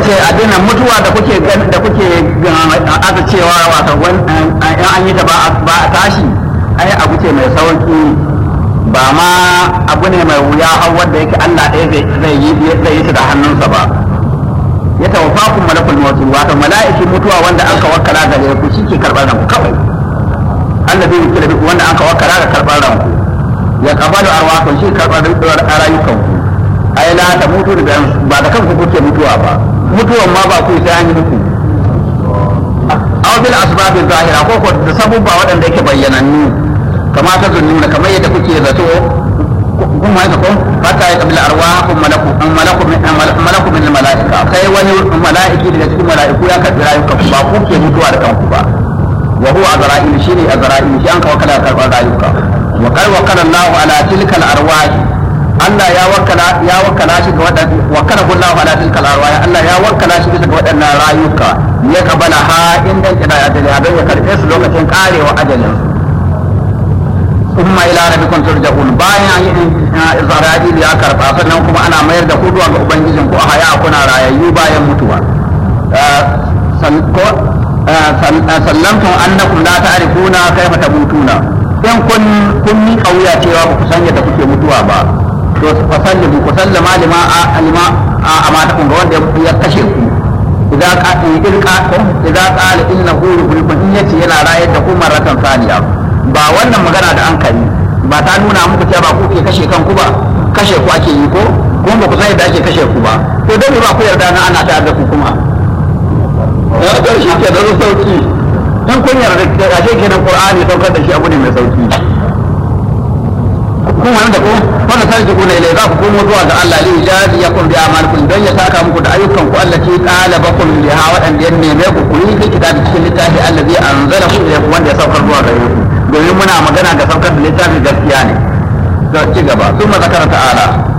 ce abin nan mutuwa da kuke gan- da kuke aka cewa wato wan- an an yi ta ba a- ba a tashi ai abu ce mai sauki ba ma abu ne mai wuya har wanda yake Allah ɗaya zai zai yi zai yi shi da hannunsa ba ya tawaffakum malakul maut wato mala'iki mutuwa wanda an ka wakkala gare ku shi ke karɓar ranku kawai Allah zai yi da wanda an ka wakkala ga karɓar ranku ya kabalu arwahun shi karɓar rayukanku ai la ta mutu da ba da kanku kuke mutuwa ba mutuwan ma ba ku sai an yi muku aw bil asbab zahira ko ko da sabubba waɗanda yake bayyanannu kama ta zunnuna kamar yadda kuke zato kun ma ko fata ya kabila arwahum malaku malaku min malaku min malaika kai wani malaiki daga cikin malaiku ya karbi rayuka ba ku ke mutuwa da kanku ba wa huwa azra'il shine azra'il shi an ka wakala karbar rayuka wa qad wakala Allah ala tilkal arwah Allah ya wakala ya wakala shi ga wadannan wakala Allah ala tilkal arwah Allah ya wakala shi ga wadannan rayuka ya kabala ha inda kida ajali abin ya karbe su lokacin karewa ajalin kuma ila rabbikum turja'un bayan Isra'il ya karba sannan kuma ana mayar da ku zuwa ga ubangijin ku a haya kuna rayayyu bayan mutuwa sallamtum annakum la ta'rifuna kayfa tamutuna in kun kun ni kauya cewa ba ku san yadda kuke mutuwa ba to fa sallimu ku sallama lima alima amata kun ga wanda ya kashe ku idan ka idan ka idan qala innahu yuhibbukum in yace yana rayar da ku maratan saniya ba wannan magana da an kari ba ta nuna muku cewa ba ku ke kashe kanku ba kashe ku ake yi ko kuma ba ku san yadda ake kashe ku ba to dole ba ku yarda na ana tare da ku kuma ya ga shi ke da sauki dan kun yarda da ashe kenan qur'ani saukar da shi abu ne mai sauki kun wani da ko wanda sai ku ne za ku komo zuwa ga Allah li jadi yakum bi amalikum don ya saka muku da ayyukan ku Allah ke talabakum biha wadanda ya neme ku ku yi fi kitabi cikin littafi allazi anzalahu ilaykum wanda ya saukar zuwa gare ku domin muna magana da saukar da littafi gaskiya ne to ci gaba sun zakara ta'ala